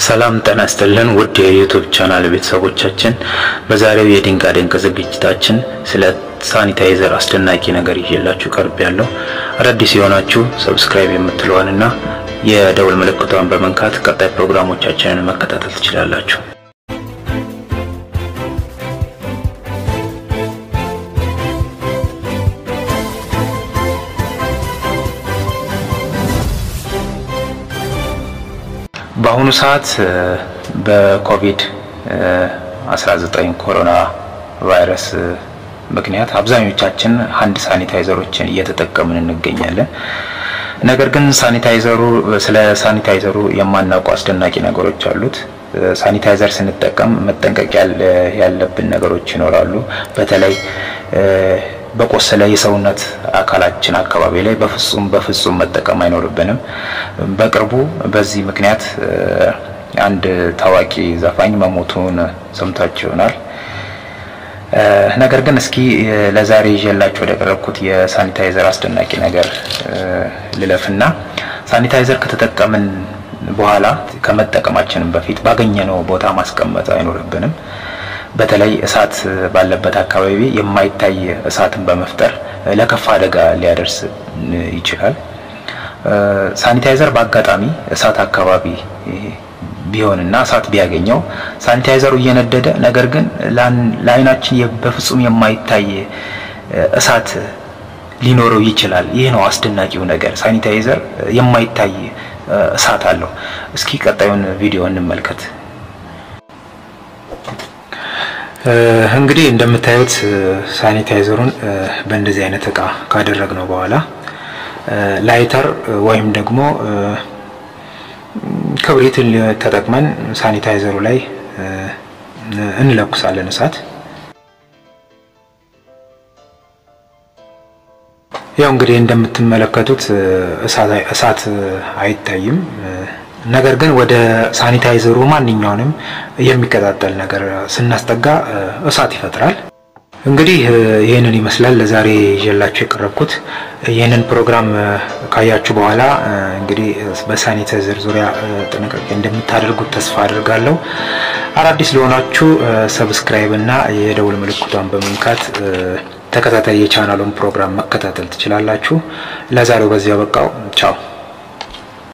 ሰላም ጤና ይስጥልን ውድ የዩቱብ ቻናል ቤተሰቦቻችን፣ በዛሬው የድንቃ ድንቅ ዝግጅታችን ስለ ሳኒታይዘር አስደናቂ ነገር ይዤላችሁ ቀርብ ያለው አዳዲስ የሆናችሁ ሰብስክራይብ የምትለዋንና የደውል ምልክቷን በመንካት ቀጣይ ፕሮግራሞቻችንን መከታተል ትችላላችሁ። በአሁኑ ሰዓት በኮቪድ 19 ኮሮና ቫይረስ ምክንያት አብዛኞቻችን ሀንድ ሳኒታይዘሮችን እየተጠቀምን እንገኛለን። ነገር ግን ሳኒታይዘሩ ስለ ሳኒታይዘሩ የማናውቁ አስደናቂ ነገሮች አሉት። ሳኒታይዘር ስንጠቀም መጠንቀቅ ያለብን ነገሮች ይኖራሉ። በተለይ በቆሰለ የሰውነት አካላችን አካባቢ ላይ በፍጹም በፍጹም መጠቀም አይኖርብንም። በቅርቡ በዚህ ምክንያት አንድ ታዋቂ ዘፋኝ መሞቱን ሰምታችሁ ይሆናል። ነገር ግን እስኪ ለዛሬ ይዤላችሁ ወደ ቀረብኩት የሳኒታይዘር አስደናቂ ነገር ልለፍና ሳኒታይዘር ከተጠቀምን በኋላ ከመጠቀማችንም በፊት ባገኘነው ቦታ ማስቀመጥ አይኖርብንም። በተለይ እሳት ባለበት አካባቢ የማይታይ እሳትን በመፍጠር ለከፋ አደጋ ሊያደርስ ይችላል። ሳኒታይዘር በአጋጣሚ እሳት አካባቢ ቢሆንና እሳት ቢያገኘው ሳኒታይዘሩ እየነደደ ነገር ግን ለዓይናችን በፍጹም የማይታይ እሳት ሊኖረው ይችላል። ይህ ነው አስደናቂው ነገር። ሳኒታይዘር የማይታይ እሳት አለው። እስኪ ቀጣዩን ቪዲዮ እንመልከት። እንግዲህ እንደምታዩት ሳኒታይዘሩን በእንደዚህ አይነት እቃ ካደረግነው በኋላ ላይተር ወይም ደግሞ ክብሪትን ተጠቅመን ሳኒታይዘሩ ላይ እንለኩሳለን እሳት። ያው እንግዲህ እንደምትመለከቱት እሳት አይታይም። ነገር ግን ወደ ሳኒታይዘሩ ማንኛውንም የሚቀጣጠል ነገር ስናስጠጋ እሳት ይፈጥራል። እንግዲህ ይህንን ይመስላል ለዛሬ ይዤላችሁ የቀረብኩት። ይህንን ፕሮግራም ካያችሁ በኋላ እንግዲህ በሳኒታይዘር ዙሪያ ጥንቃቄ እንደምታደርጉት ተስፋ አድርጋለሁ። አዳዲስ ለሆናችሁ ሰብስክራይብ እና የደውል ምልክቷን በመንካት ተከታታይ የቻናሉን ፕሮግራም መከታተል ትችላላችሁ። ለዛሬው በዚያ በቃው። ቻው